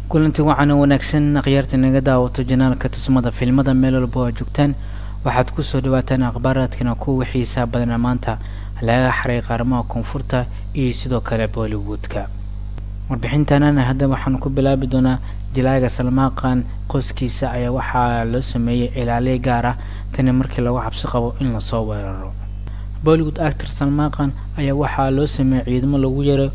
kulanti wacan oo wanaagsan akhyaarta naga daawato janaalka tusmada fiilmada meel walba oo joogtaan waxaad kusoo dhawaataan akhbaaraadkana kuwa xiisaa badana maanta laga xaray qaaramaha koonfurta iyo sidoo kale bollywoodka warbixintanana hadda waxaan ku bilaabi doonaa jilaaga salmaaqan qoyskiisa ayaa waxaa loo sameeyey ilaaliye gaar ah tani markii lagu cabsi qabo in lasoo weeraro bollywood actor salmaaqan ayaa waxaa loo sameeyey ciidamo lagu yaro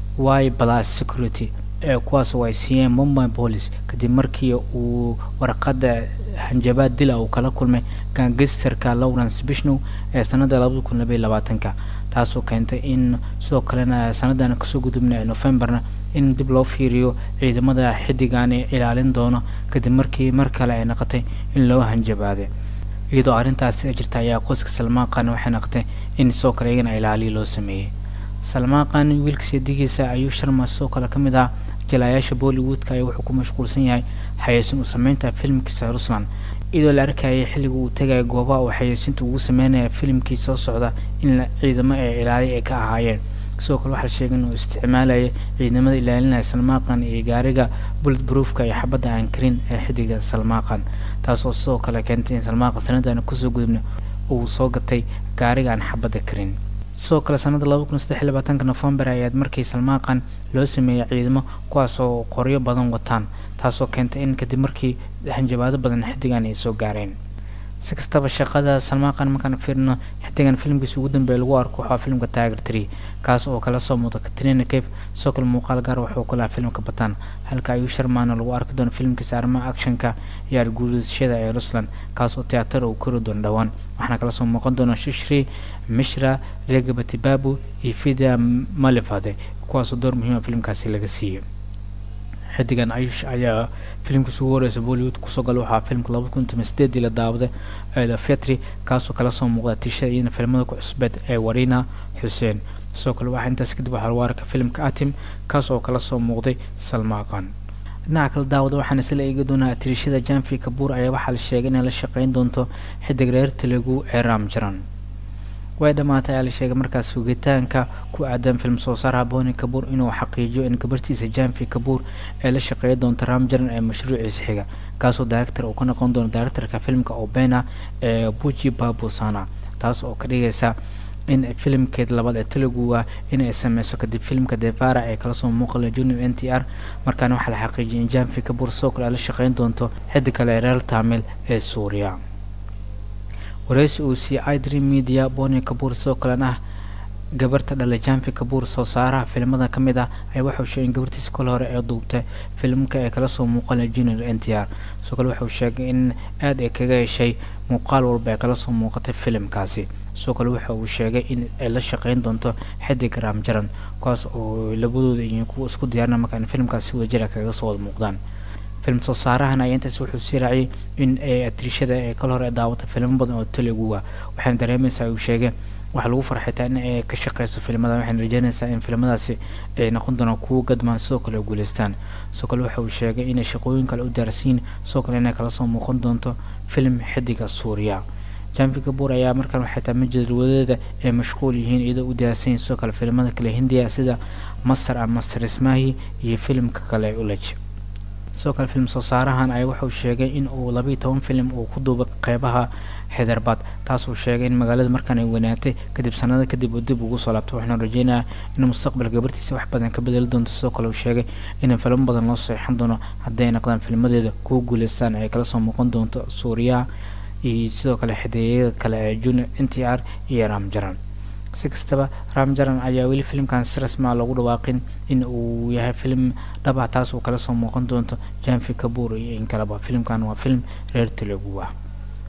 y plus security ee kuwaas oo ay siiyeen mumbai police kadib markii uu warqadda hanjabaad dila uu kala kulmay gangisterka lawrence bishnow ee sanada labada kun labaiy labaatanka taasoo keentay in sidoo kalena sanadan kasoo gudubna ee novemberna in dib loo fiiriyo ciidamada xidigan ee ilaalin doono kadib markii mar kale ay noqotay in loo hanjabaaday iyadoo arrintaasi jirta ayaa qoyska salmaaqan waxay noqotay in sidoo kale iyagana ilaaliya loo sameeyey salmaaqan wiilka seedigiisa ayuu sharma sidoo kale ka mid ah jalaayaasha bollywoodka ayaa wuxuu ku mashquulsan yahay xayeysin u sameynta filimkiisa rusland iyadoo la arkayay xilliga uu tegaya goobaha uu xayeysinta ugu sameynaya filimkii soo socda in ciidamo ee ilaaliya ay ka ahaayeen sidoo kale waxaa sheegay inuu isticmaalaya ciidamada ilaalinaya salmaaqan iyo gaariga bullet broofka iyo xabadda aan karin ee xidiga salmaaqan taasoo sidoo kale keentay in salmaaqan sanadan kusoo gudubna uu soo gatay gaariga aan xabadda karin sidoo kale sanada laba kun saddex iyo labaatanka november ayaad markii salmaaqan loo sameeyey ciidamo kuwaas oo qoryo badan wataan taasoo keentay in kadib markii hanjabaado badan xidigan ay soo gaareen si kastaba shaqada salmaaqan markaan fiirno xidigan filimkiisa ugu dambeeya lagu arko waxaa filimka tiger tree kaas oo kala soo muuda katrina cape sidoo kale muuqaal gaar wuxuu ku lahaa filimka bataan halka ayuu sharmaana lagu arki doono filimkiisa arrimaha actionka iyo arguudashada ee rusland kaas oo tiyaatar uu kori doono dhowaan waxaana kala soo muuqan doona shishri mishra jagabati babu iyo fida malivade kuwaasoo door muhiima filimkaasi laga siiyey xidigan ayush ayaa filimkiisa ugu horeysa bollywood kusoo gala waxaa filimka laba kun toban sideedii la daawaday eeda fetri kaasoo kala soo muuqda tishada iyana filimada ku cusbeed ee warina xuseen sidoo kale waxaa intaas kadib waxaa lagu arka filimka atim kaas oo kala soo muuqday salmaaqan dhinaca kala daawada waxaan isla eegi doonaa tirishada janfi kabuur ayaa waxaa la sheegay inay la shaqeyn doonto xidig reer telugu ee ramjaran way dhammaatay ayaa la sheegay markaas sugitaanka ku aadan film soo saaraha boni kabuur inuu xaqiijiyo in gabartiisa janfi kabuur ay la shaqeey doonto ramjaran ee mashruuciisa xiga kaasoo director uu ka noqon doono directorka filmka obena ee buji babusana taas oo ka dhigaysa in filimkeed labaad ee teluguga in ay sameyso kadib filimka devara ee kala soo muuqala junior n t r markaana waxaa la xaqiijiyay in janfi kabuur sidoo kale ay la shaqeyn doonto xiddi kale ee reer tamil ee suuriya wareysi uu siiyey idri media boni kabuur sidoo kalena ah gabarta dhalay janfi kabuur soo saaraha filimada ka mid ah ayaa waxauu sheegay in gabartiisa kol hore ee duubtay filimka ee kala soo muuqanay junior n t r sidoo kale waxauu sheegay in aada ay kaga heshay muuqaal walba ee kala soo muuqatay filimkaasi sidoo kale waxa uu sheegay in ay la shaqeyn doonto xidig ramjaran kuwaas oo labadooda iyo kuwa isku diyaarina marka in filimkaas si wada jira kaga soo wada muuqdaan film soo saarahan ayaa intaas wuxuu sii raaciyay in ay atrishada ee kal hore daawata filmo badan oo teluguga waxaana dareemaysaa uu sheegay waxaa lagu farxitaa in ay ka shaqeyso filimada waxayna rajeynaysaa in filimadaasi ay noqon doonaan kuwo gadmaan sidoo kale guuleystaan sidoo kale waxa uu sheegay inay shaqooyin kale u daarsiin sidoo kale inay kala soo muuqan doonto film xidiga suuriya janfi kabuur ayaa markaan waxay tahay majadwadeeda ay mashquul yihiin iyadoo u diyaarsanyiin sidoo kale filimada kale hindiya sida masar ama master ismahi iyo filimka kale ulaj sidoo kale film soo saarahan ayaa wuxuu sheegay in uu labayo toban filim uu ku duubay qeybaha hyderabad taasuu sheegay in magaalada markaan ay wanaatay kadib sanado kadib uu dib ugu soo laabtay waxaana rajeynayaa in mustaqbalka gabartiisa wax badan ka bedeli doonto sidoo kale uu sheegay in filmo badan loo seexan doono haddii ay noqdaan filmadeeda kuwa guuleystaan ay kala soo muuqan doonto suuriyaha iyo sidoo kale xideeyada kale ee junior n t r iyo ramjaran si kastaba ramjaran ayaa weli filimkan si rasmaa loogu dhawaaqin in uu yahay filim dhab ah taas uu kala soo muuqan doonto janfi kabuur iyo in kaleba filimkan waa film reer telugu ah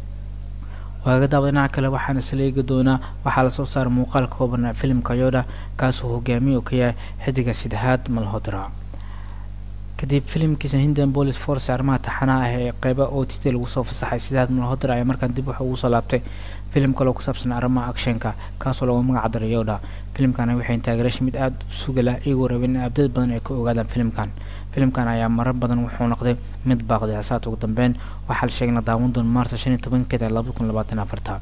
waaga daawada dhinaca kale waxaana isla eegi doonaa waxaa lasoo saaray muuqaal kooban filimka yoda kaasoo hogaamiye uu ka yahay xidiga saddexaad malhodra kadib filimkiisa hindian police force arrimaha taxanaha ah ee qeyba o t t lagu soo fasaxay sidaad malhodra ayaa markaan dib waxa ugu soo laabtay filim kaloo ku saabsan arrimaha actionka kaasoo lagu magac daray yoda filimkan waxay taageerasha mid aada u suga lah iyagoo rabeen in abdad badan ay ka ogaadaan filimkan filimkan ayaa marar badan wuxuu noqday mid baaqday asaad ugu dambeyn waxaa la sheegay in la daawan doono maarsa shan iyo tobankeeda labada kun labaatan afarta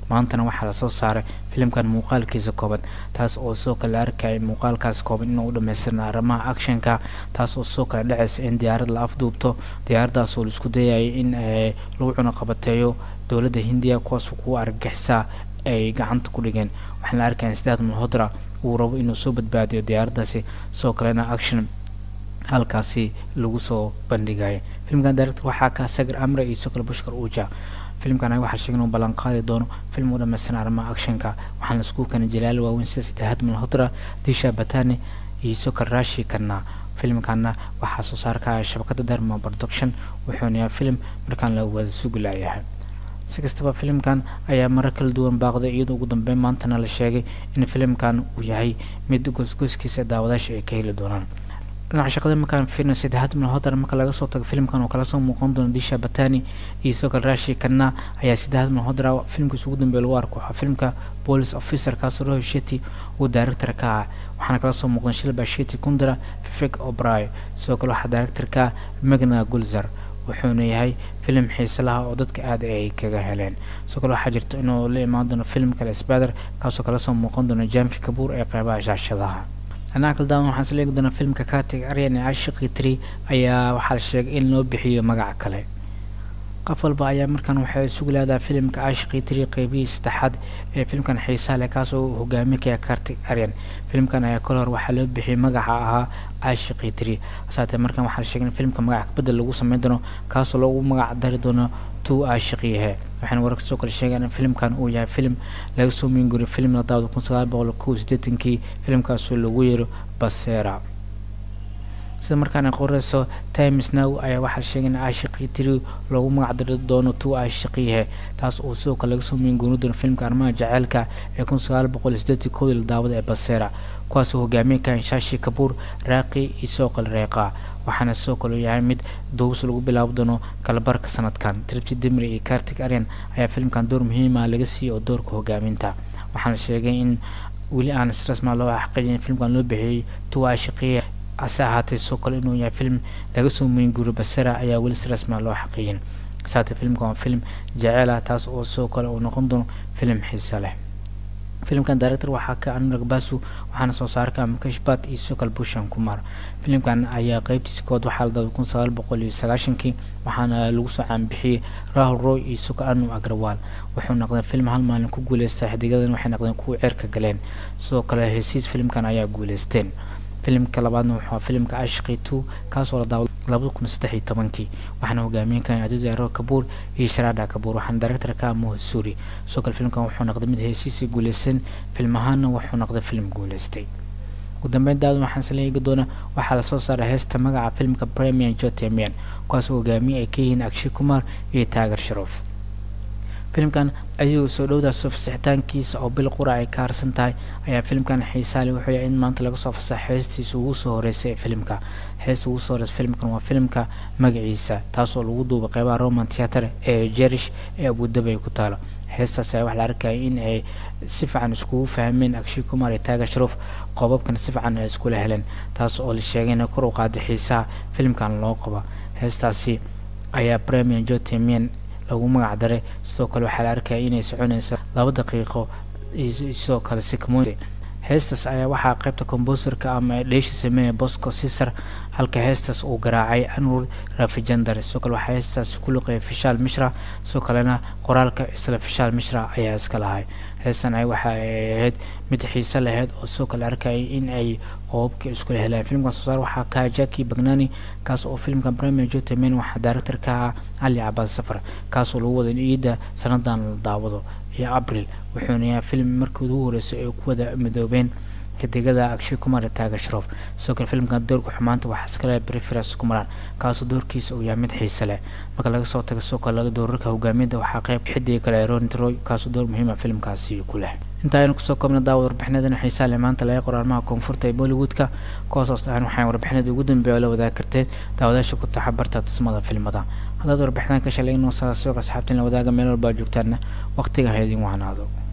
maantana waxaa lasoo saaray filimkan muuqaalkiisa kooban taas oo sidoo kale la arkaya muuqaalkaas kooban inuu u dhamaystirna arrimaha actionka taas oo sidoo kale dhacaysa in diyaarad la afduubto diyaaradaas oo laisku dayayay in lagu cunuqabateeyo dowladda hindiya kuwaas kuwa argagixisaa ay gacanta ku dhigeen waxaan la arkaya sidaad malhodra uu rabo inuu soo badbaadiyo diyaaraddaasi sidoo kalena action halkaasi lagu soo bandhigaya filimkan director waxaa ka sagar amre iyo sidoo kale bushkar uja filimkan anaga waxaa sheegay inuu ballan qaadi doono film u dhammaystiran arrimaha actionka waxaana isku keenay jalaal waaweyn sida saddexaad malhodra disha batani iyo sidoo kale rashi kanna filimkana waxaa soo saarkaya shabakada derma production wuxuuna yahay film markaan la wada sugi laayahay si kastaba filimkan ayaa marar kala duwan baaqday iyadoo ugu dambeyn maantana la sheegay in filimkan uu yahay mid goosgooskiisa daawadaasha ay ka heli doonaan dhinaca shaqada markaan fiirna saddexaad malhodar marka laga soo tago filimkan oo kala soo muuqan doono disha batani iyo sidoo kale rashi kanna ayaa saddexaad malhodra filimkiisa ugu dambeeya lagu arko waxaa filimka police officer kaasoo roho sheti uu director ka ah waxaana kala soo muuqdan shilba sheti kundra fifik obray sidoo kale waxaa director ka magna gulzar wuxuuna yahay filim xiise laha oo dadka aada ay kaga heleen sidoo kale waxaa jirta inuu la imaan doono film kale sbader kaasoo kala soo muuqan doono jamfi kabuur ee qeybaha shaashadaha dhinaca kale daawan waxaan isla eegi doonaa filmka katig aryan ee cashiqii tri ayaa waxaa la sheegay in loo bixiyo magac kale qof walba ayaa markan waxay isugu leedahay filimka cashiqii tri qeybihii saddexaad ee filimkan xiisaha leh kaasoo uu hogaaminaya kartig aryan filimkan ayaa kol hor waxaa loo bixiyay magaca ahaa cashiqii tri hasaatee markan waxaa la sheegay in filimka magac kabedel lagu sameyn doono kaasoo loogu magac dari doono tu aashiqiyahe waxaana wararka soo kale sheegaan in filimkan uu yahay filim laga soo meenguriyo filim la daawada kun sagaal boqol kow sideetankii filimkaasoo lagu yeero basera sida markaan ay qoreyso times now ayaa waxaa sheegay in aashiqii tiri loogu magacdari doono tu aashiqiyahe taas oo sidoo kale laga soo meenguni doono filimka arrimaha jaceylka ee kun sagaal boqol sideetan koodii la daawada ee basera kuwaasoo hogaamiye ka shashi kabuur raaqi iyo sidoo kale reeqa waxaana sidoo kale yahay mid duubs lagu bilaabo doono kalabarka sanadkan tripti dimri iyo kartig aryan ayaa filimkan door muhiima laga siiyey oo doorka hogaaminta waxaana sheegay in weli aan si rasma loo xaqiijin filimkan loo bixiyey tu aashiqiya hase ahaatee sidoo kale inuu yahay film laga soo meenguri basera ayaa weli si rasma loo xaqiijin saate filimkan waa film jeceel ah taas oo sidoo kale uu noqon doono film xiise leh filimkan director waxaa ka anurag basu waxaana soo saarka mukashbat iyo sidoo kale bushan kumar filimkan ayaa qeybtiisa kood waxaa la daaday kun sagaal boqol iyo sagaashankii waxaana lagu soo caanbixiyey rahul roy iyo sidoo kale anu agrawal wuxuu noqday film hal maalin ku guuleystay xidigadan waxay noqdeen kuwa ceerka galeen sidoo kale hesiis filimkan ayaa guuleysteen filimka labaadna wuxuu filimka ashqi two kaasoo la daawada labada kun saddex iyo tobankii waxaana hogaamiyenkan aziz aro kabuur iyo sharada kabuur waxaana director ka moha suri sidoo kale filimkan wuxuu noqday mid heesiisii guuleysan film ahaana wuxuu noqday film guuleystay ugu dambeyn daadan waxaan isla eegi doonaa waxaa lasoo saaray heesta magaca filimka premium jotemian kuwaasoo hogaamiye ay ka yihiin akshay kumar iyo taagar sharoof filimkan ayagoo soo dhowdaasoo fasaxitaankiisa oo bil qura ay ka harsan tahay ayaa filimkan xiisaale wuxuu yahay in maanta laga soo fasaxa heestiisa ugu soo horeysay ee filimka heesta ugu soo horeysa filimkan waa filimka magaciisa taasoo lagu duubay qeybaha roman theatre ee jerish ee abudabay ku taalo heestaas ayaa waxaa la arkaya in ay si fiican iskugu fahmeen akshay kumar iyo taaga sharoof qoobabkana si fiican ay iskula heleen taas oo la sheegay inay kor u qaaday xiisaha filimkan loo qaba heestaasi ayaa premium jotemian lagu magac daray sidoo kale waxaa la arkaya inay soconayso laba daqiiqo sidoo kale sikmo heestaas ayaa waxaa qaybta comboserka ama dheesha sameeya bosco cisar halka heestaas uu garaacay anur rafijandar sidoo kale waxaa heestaas ku luqeeyay fishaal mishra sidoo kalena qoraalka isla fishaal mishra ayaa iska lahay heestan ay waxa ay ahayd mid xiise lahayd oo sidoo kale arkayay in ay qoobabka iskula helaan filimkan soo saar waxaa ka jacki bagnani kaas oo filimkan premier jotemen waxaa director ka ah cali cabaas safar kaasoo lagu wada ciidda sanadan la daawado iyo abril wuxuuna yahay filim markii ugu horeysay ay ku wada midoobeen xidigada akshay kumar taaga sharoof sidoo kale filimkan doorka xumaanta waxaa iskale preference kumaraan kaasoo doorkiisa uu yahay mid xiise leh marka laga soo tago sidoo kale doorarka hogaamiyada waxaa qayb xidiga kale ronit roy kaasoo door muhiima filimkaasi ku leh inta aynu kusoo koobna daawad warbixinadan xiisaa leh maanta laga qoraalmaha koonfurta ee bollywoodka kuwaas aan waxaan warbixinada ugu dambeeya oo la wadaagi karteen daawadaasha ku taxa barta tusmada filmada haddaad warbixinaan ka shalay inoo saasiiq asxaabtiin la wadaaga meel walba joogtaana waqtiga ha idin wahnaado